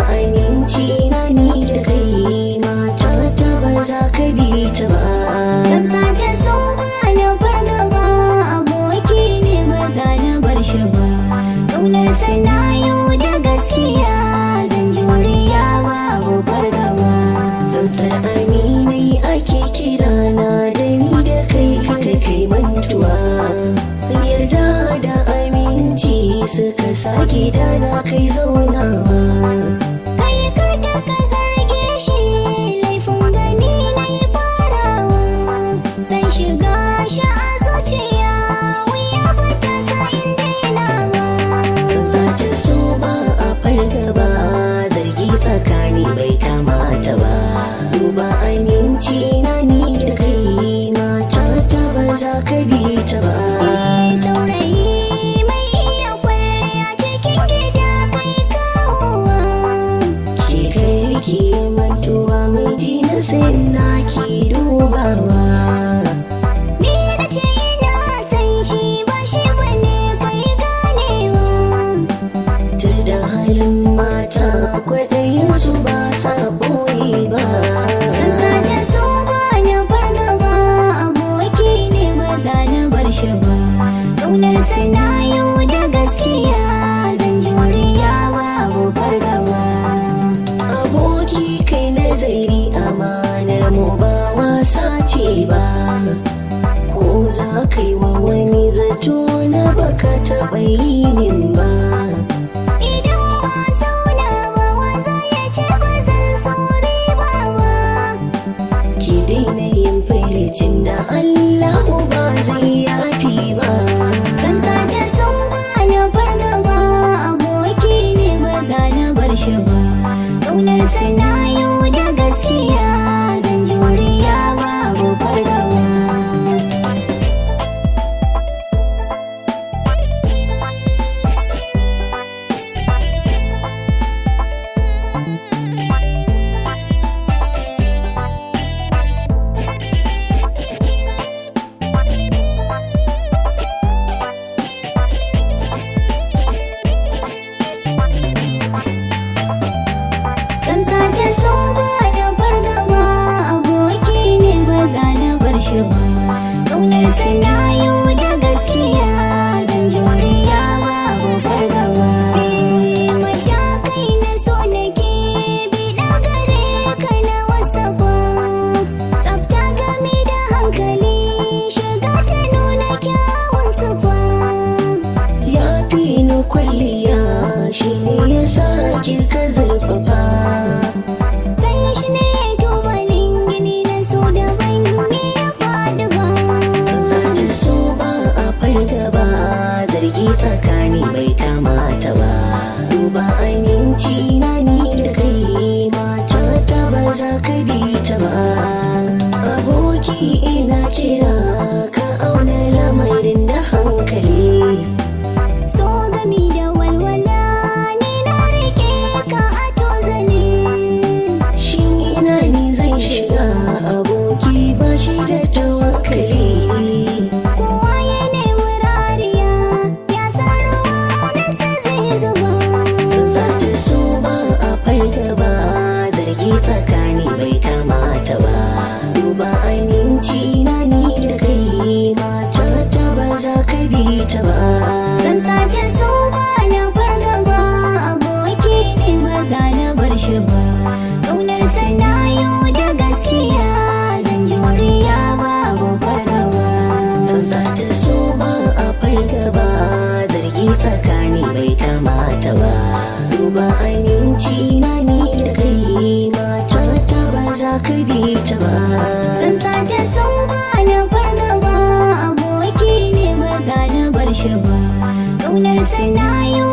aminci na ni da kai mata ta ba za ka bi ta ba San ta so ba na fargaba aboki ne ba za na bar shi ba Ƙaunar sana yau da gaskiya zan juriya babu fargaba Zantar aminai ake kira na da ni da kai haka kai mantuwa Yarda da aminci suka sa gida na kai zaunawa Kai kar da ka zarge shi laifin gani na yi farawa Zan shiga shi a zuciya wuya ba ta sa in dainawa Zanza ta so ba a fargaba zargi tsakani bai kamata ba Duba aminci na ni da kai mata ta ba za ka bi ta ba Saurayi mai iya kwalliya cikin gida kai kawowa Ke kai riki mantuwa mai ji na sai na ki dubawa Ni na ce ina san shi ba shi bane kai ganewa Tur da halin mata kwaɗayin su ba sa ɓoye ba Sansa ta so ba na fargaba aboki ne ba za na bar shi ba Ƙaunar sana yau da gaskiya zan juriya babu fargaba Aboki kai nazari amanar mu ba wasa ce ba Ko za ka yi wa wani zato na baka taɓa yi min ba Idan ba zauna ba waza ya ce ba zan sauri ba ba Ki daina yin firicin da Allah ba zai yafi ba Sansa ta son ba na fargaba aboki ne ba za na bar shi ba Ƙaunar sana yau da gaskiya zan juriya babu fargaba Sansa ta so ba na fargaba aboki ne ba za na bar shi ba Ƙaunar sana yau da gaskiya zan juriya babu fargaba Matakai na so nake bi gare ka na wasa ba Tsafta game da hankali shiga ta nuna kyawun sufa Ya fi ni kwalliya shi ne ya sa ka zurfafa Sai shi ne tubalin gini na so da ban yi ya faɗi ba Zanza ta so ba a fargaba zargi tsakani bai kamata ba Duba aminci na ni da kai mata ta ba za ka bi ta ba Aboki ina kira ka auna lamarin da hankali So gami da walwala ni na rike ka a tozali Shin ina ni zan shiga aboki ba shi da tawakkali Kowa ya nemi rariya ya san ruwa na sa zai zuba Zanza ta so ba a fargaba zargi tsakani bai kamata ba Duba aminci na ni da kai mata ta ba za ka bi ta ba San ta so ba na fargaba aboki ne ba za na bar shi ba Ƙaunar sana yau da gaskiya zan juriya babu fargaba Zanza ta so ba a fargaba zargi tsakani bai kamata ba Duba aminci na ni da kai mata ta ba za ka bi ta ba San ta so ba na fargaba aboki ne ba za na bar shi ba Ƙaunar sana yau